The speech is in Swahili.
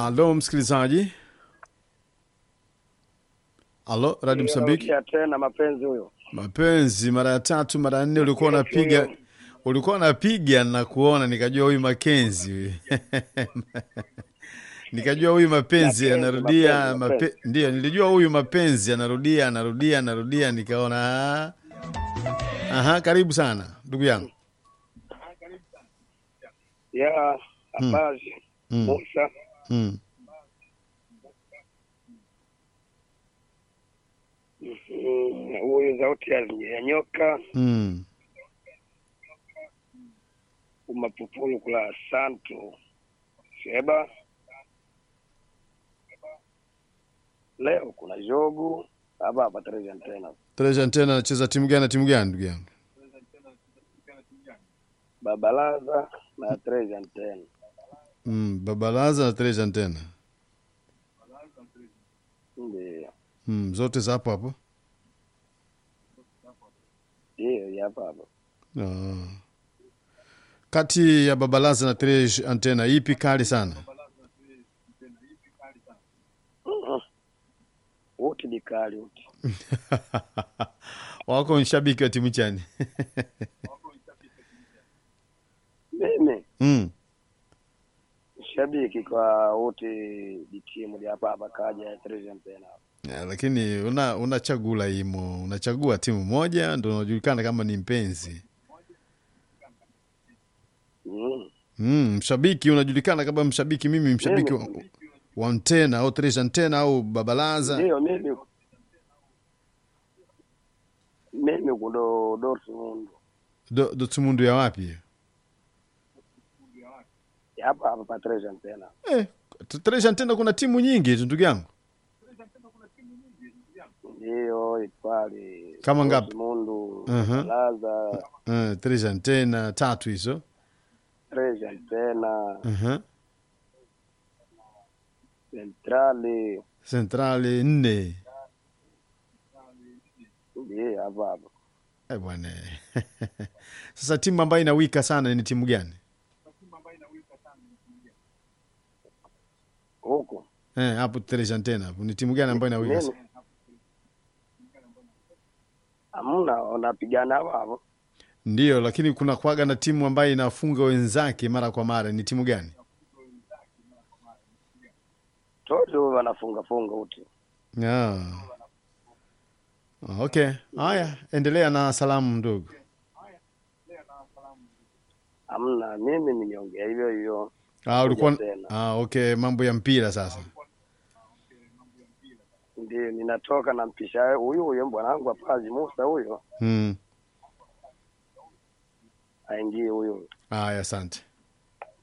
Alo msikilizaji, alo Radio Msambiki, Anarudia tena mapenzi huyo. mapenzi mara ya tatu mara ya nne, ulikuwa unapiga ulikuwa unapiga na kuona, nikajua huyu Makenzi huyu nikajua huyu mapenzi Mapenzi, anarudia mapenzi, mape, ndio nilijua huyu mapenzi anarudia anarudia anarudia, nikaona ah. aha, karibu sana ndugu yangu Ya Abazi Mm. Musa mm. mm, huyu sauti ya ya nyoka Mm. umapupulu kula santu Sheba. Leo kuna jogu hapa hapa Trejan tena Treasure tena anacheza timu gani na timu gani ndugu yangu? Babalaza na Trejan tena Mm, Babalaza na Treasure tena ndio mm, zote za hapo hapo. hiyo ya hapa hapa. Ah. Kati ya Babalaza na Treasure Antena ipi kali sana? Mm-mm. Wote ni kali wote. Wako mshabiki wa timu chani? Mimi mm. shabiki kwa wote ni timu ya hapa hapa kaja Trejan tena Ya, lakini una unachagula imo, unachagua timu moja ndo unajulikana kama ni mpenzi. mm. Mm, mshabiki unajulikana kama mshabiki. Mimi mshabiki wa, Mimi- wa Antena au Treasure Antena au Babalaza. Ndio mimi mimi kudo Dortmund Do, Dortmund ya wapi hiyo? Ya hapa hapa pa Trejan tena Eh, Treasure Antena kuna timu nyingi tu ndugu yangu. ndio itwali Kama ngapi? Dortmund Mhm. Laza Uh, Treasure Antena tatu hizo. Trejan tena Uh-huh. Centrali Centrali nne. ndio hapa hapa Eh, bwana. Sasa timu ambayo inawika sana ni timu gani? huko Eh, hapo Treasure Antena hapo ni timu gani ambayo inawika nini sana? hamna wanapigana hapa hapo Ndio, lakini kuna kwaga na timu ambayo inafunga wenzake mara kwa mara. Ni timu gani? tote wanafunga funga wote Ah. Okay. Haya, endelea na salamu ndugu. hamna mimi nimeongea hivyo hivyo Ah, ulikuwa tena. ah, okay, mambo ya mpira sasa. ndio ninatoka na mpisha huyu huyo bwanangu apazi Musa huyo Mm. aingie huyo Haya, asante.